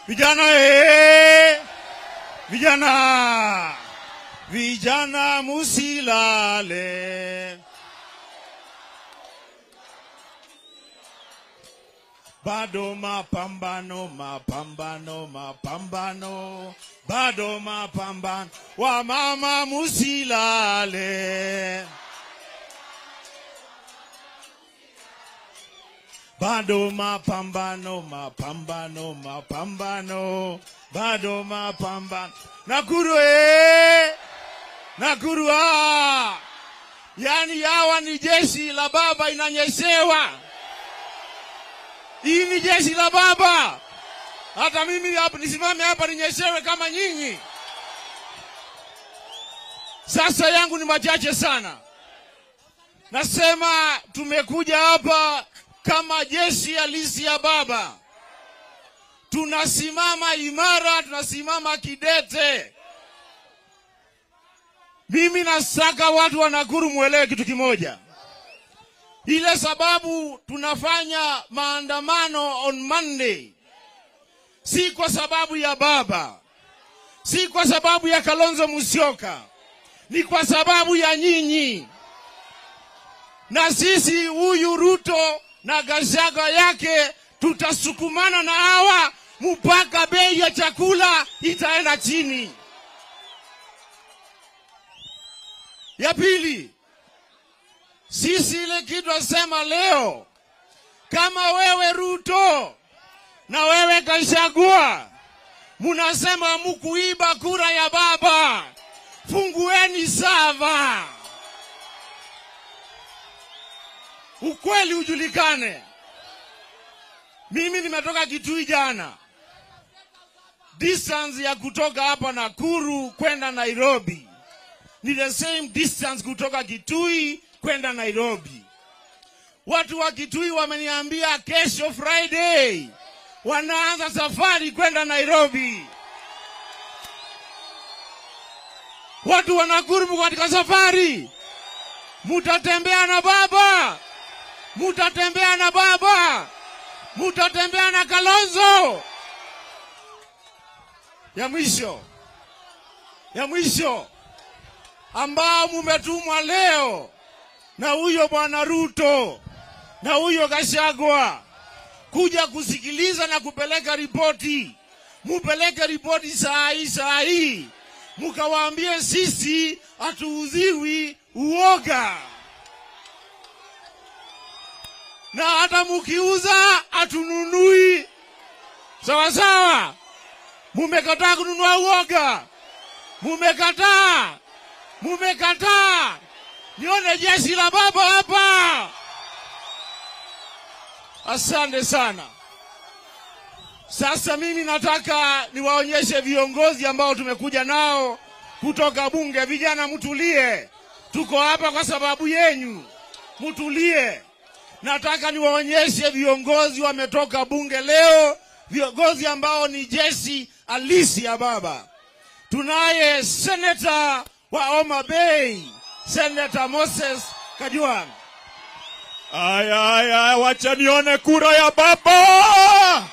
Vijana eh! Vijana, vijana musilale, bado mapambano, mapambano, mapambano, bado mapambano, wamama musilale. bado mapambano, mapambano, mapambano, bado mapambano. Nakuru eh! Nakuru ah! Yaani hawa ni jeshi la baba inanyeshewa. Hii ni jeshi la baba. Hata mimi hapa nisimame hapa ninyeshewe kama nyinyi. Sasa yangu ni machache sana. Nasema tumekuja hapa kama jeshi halisi ya baba. Tunasimama imara, tunasimama kidete. Mimi nasaka watu wa Nakuru mwelewe kitu kimoja. Ile sababu tunafanya maandamano on Monday si kwa sababu ya baba, si kwa sababu ya Kalonzo Musyoka, ni kwa sababu ya nyinyi na sisi. Huyu Ruto na Gachagua yake tutasukumana na hawa mpaka bei ya chakula itaenda chini. Ya pili, sisi ile kitu asema leo, kama wewe Ruto na wewe Gachagua munasema mukuiba kura ya baba, fungueni sava, ukweli ujulikane. Mimi nimetoka Kitui jana, distance ya kutoka hapa Nakuru kwenda Nairobi ni the same distance kutoka Kitui kwenda Nairobi. Watu wa Kitui wameniambia kesho Friday wanaanza safari kwenda Nairobi. Watu wa Nakuru mko katika safari, mutatembea na baba, mutatembea na baba, mutatembea na Kalonzo. Ya mwisho, ya mwisho ambao mumetumwa leo na huyo bwana Ruto na huyo Gachagua kuja kusikiliza na kupeleka ripoti. Mupeleke ripoti saa hii saa hii, mukawaambie sisi hatuudhiwi uoga, na hata mukiuza hatununui. Sawa sawa, mumekataa kununua uoga, mumekataa mumekataa. Nione jeshi la baba hapa. Asante sana. Sasa mimi nataka niwaonyeshe viongozi ambao tumekuja nao kutoka bunge. Vijana, mtulie, tuko hapa kwa sababu yenyu, mtulie. Nataka niwaonyeshe viongozi wametoka bunge leo, viongozi ambao ni jeshi halisi ya baba. Tunaye seneta wa Homa Bay, Senator Moses Kajwang'. Aya, aya, wacha nione kura ya baba.